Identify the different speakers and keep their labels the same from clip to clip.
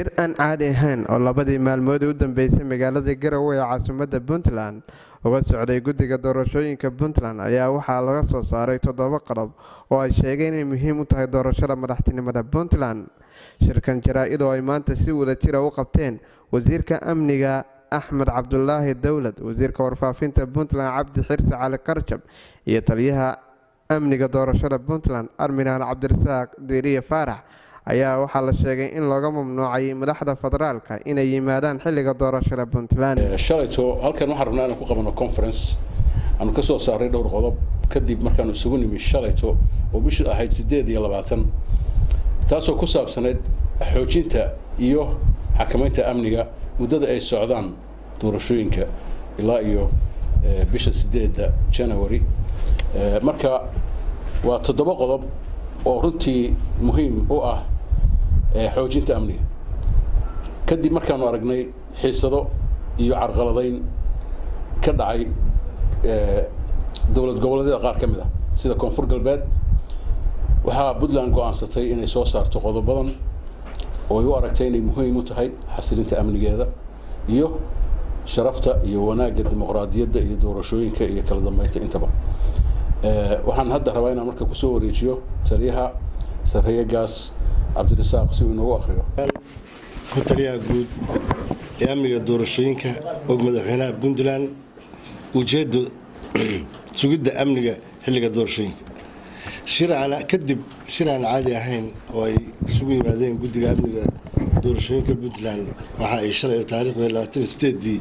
Speaker 1: shir aan caadi ahayn oo labadii maalmood u dambeysay magaalada garowe ee caasimadda puntland uga socday guddiga doorashooyinka puntland ayaa waxaa laga soo saaray toddoba qodob oo ay sheegeen inay muhiim u tahay doorashada madaxtinimada puntland shirkan jaraa-id oo ay maanta si wadajira u qabteen wasiirka amniga axmed cabdulaahi dowlad wasiirka warfaafinta puntland cabdi xirsi cali karjab iyo taliyaha amniga doorashada puntland arminaal cabdirasaaq diiriye faarax ayaa waxaa la sheegay in looga mamnuucay madaxda federaalka inay yimaadaan xilliga doorashada puntland
Speaker 2: shalayto halkan waxaan rabnaa inaan ku qabano conference aanu ka soo saaray dhowr qodob kadib markaanu isugu nimi shalayto oo bishu ahayd siddeed iyo labaatan taasoo ku saabsanayd xoojinta iyo xakamaynta amniga muddada ay socdaan doorashooyinka ilaa iyo bisha sideedda january marka waa toddoba qodob oo runtii muhiim u ah xoojinta amniga kadib markaanu aragnay xiisado iyo carqaladayn ka dhacay dowlad goboleedyada qaar ka mid ah sida koonfur galbeed waxaa puntland go-aansatay inay soo saarto qodobadan oo ay u aragtay inay muhiim u tahay xasilinta amnigeeda iyo sharafta iyo wanaagga dimuqraadiyadda iyo doorashooyinka iyo kala dambeynta intaba waxaan hadda rabaa inaan marka kusoo wareejiyo taliyaha sarreeye gaas cabdirasaaq si uu inoogu akriyo
Speaker 3: ku taliyaha guud ee amniga doorashooyinka og madaxweynaha puntland ujeeddo sugidda amniga xilliga doorashooyinka shircana kadib shir aan caadi ahayn oo ay isugu yimaadeen guddiga amniga doorashooyinka puntland waxa ay shalay taariikhda labaatan sideedii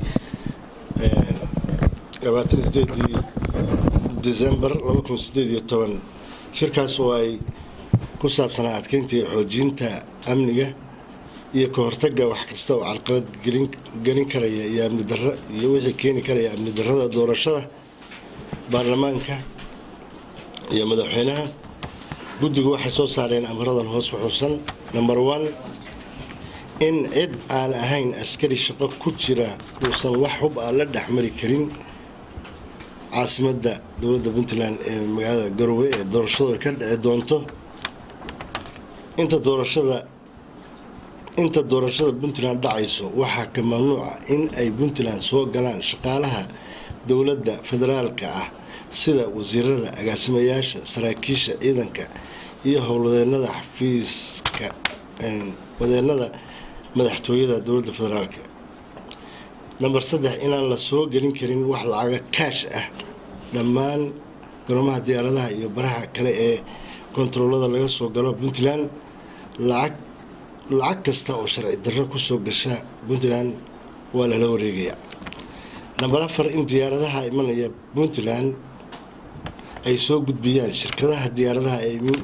Speaker 3: labaatan sideedii december laba kun sideed iyo toban shirkaas oo ay ku saabsanaa adkeynta iyo xoojinta amniga iyo ka hortagga wax kasta oo carqalad gelin karaya iyo amni darro iyo wixii keeni karaya amni darrada doorashada baarlamaanka iyo madaxweynaha guddigu waxay soo saareen amaradan hoos xuxuusan number one in cid aan ahayn askari shaqo ku jira uusan wax hub ah la dhexmari karin caasimadda dowladda puntland ee magaalada garowe ee doorashadu ka dhici doonto inta doorashada inta doorashada puntland dhacayso waxaa ka mamnuuca in ay puntland soo galaan shaqaalaha dowladda federaalka ah sida wasiirada agaasimayaasha saraakiisha ciidanka iyo howlwadeenada xafiiska wadeenada madaxtooyada dowladda federaalka namber saddex inaan la soo gelin karin wax lacaga kaash ah dhammaan garoomaha diyaaradaha iyo baraha kale ee kontaroolada laga soo galo puntland lacag lacag kasta oo sharci darro kusoo gasha puntland waa lala wareegayaa namber afar in diyaaradaha imanaya puntland ay soo gudbiyaan shirkadaha diyaaradaha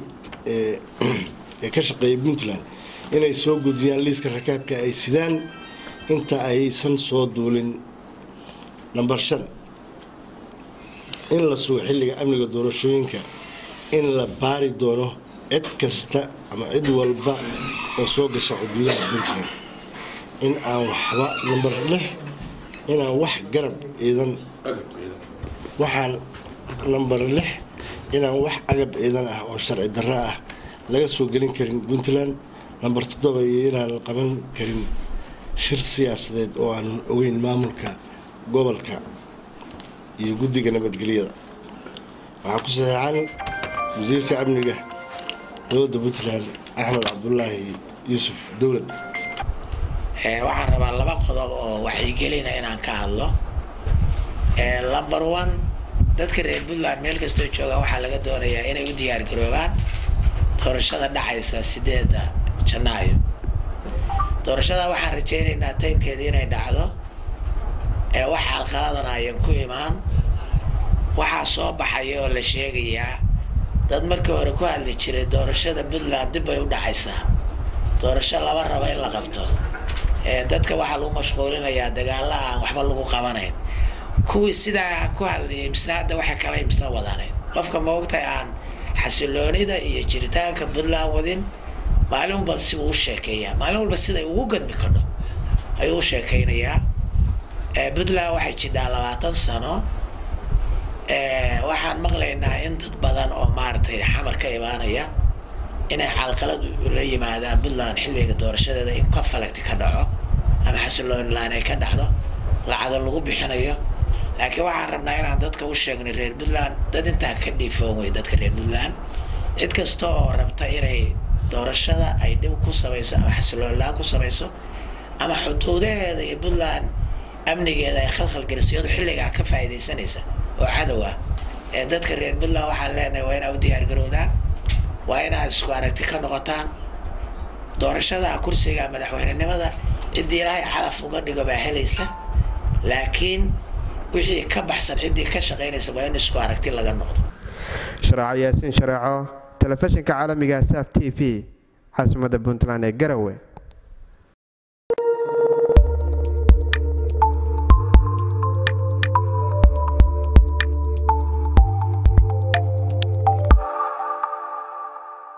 Speaker 3: ee ka shaqeeya puntland inay soo gudbiyaan liiska rakaabka ay sidaan inta aysan soo duulin namber shan in la sugo xilliga amniga doorashooyinka in la baari doono cid kasta ama cid walba oo soo gasha xuduudaha puntland in aan waxba namber lix inaan wax garab ciidan waxaan namber lix inaan wax agab ciidan ah oo sharci darro ah laga soo gelin karin puntland namber toddoba iyo inaan la qaban karin shir siyaasadeed oo aan ogeyn maamulka gobolka iyo guddiga nabadgelyada waxaa ku saxeexan wasiirka amniga dowladda puntland axmed cabdulaahi yuusuf dowlad
Speaker 4: waxaan rabaa laba qodob oo waxyigelina inaan ka hadlo number one dadka reer puntland meel kastoo joogaan waxaa laga doonayaa inay u diyaar garoobaan doorashada dhacaysa sideeda janaayo doorashada waxaan rajaynaynaa taymkeeda inay dhacdo ee wax alqaladan ayan ku imaan waxaa soo baxaya oo la sheegayaa dad markii hore ku hadli jiray doorashada puntland dib bay u dhacaysaa doorasho laba raba in la qabto dadka waxaa lagu mashquulinayaa dagaala aan waxba lagu qabanayn kuwii sidaa ku hadlayay misna hadda waxa kale misna wadanayn qofka maogtahay aan xasiloonida iyo jiritaanka puntland wadin maalin walba si uu u sheekeeyaa maalin walba siday ugu gadmi kadho ayuu u sheekeynayaa puntland waxay jidhaa labaatan sano waxaan maqlaynaa in dad badan oo maaragtay xamar ka imaanaya inay calqalad la yimaadaan puntland xilliga doorashadeeda in conflict ka dhaco ama xasilooni laan ay ka dhacdo lacago lagu bixinayo laakiin waxaan rabnaa inaan dadka u sheegnay reer puntland dad intaa ka dhiifoon wey dadka reer puntland cid kasta oo rabta inay doorashada ay dhib ku samayso ama xasilooni laan ku samayso ama xuduudaheeda iyo puntland amnigeeda ay khalkhal geliso iyadoo xilligaa ka faa'iidaysanaysa oo cadow ah ee dadka reer puntland waxaan leenahay waa inaa u diyaargarowdaan waa inaad isku aragti ka noqotaan doorashada kursiga madaxweynenimada ciddii ilaahay calaf uga dhigo baa helaysa laakiin wixii ka baxsan ciddii ka shaqaynaysa waa in isku aragti laga noqdo
Speaker 1: sharaaco yaasiin shareeco telefishinka caalamiga saf t v caasimadda puntland ee garowe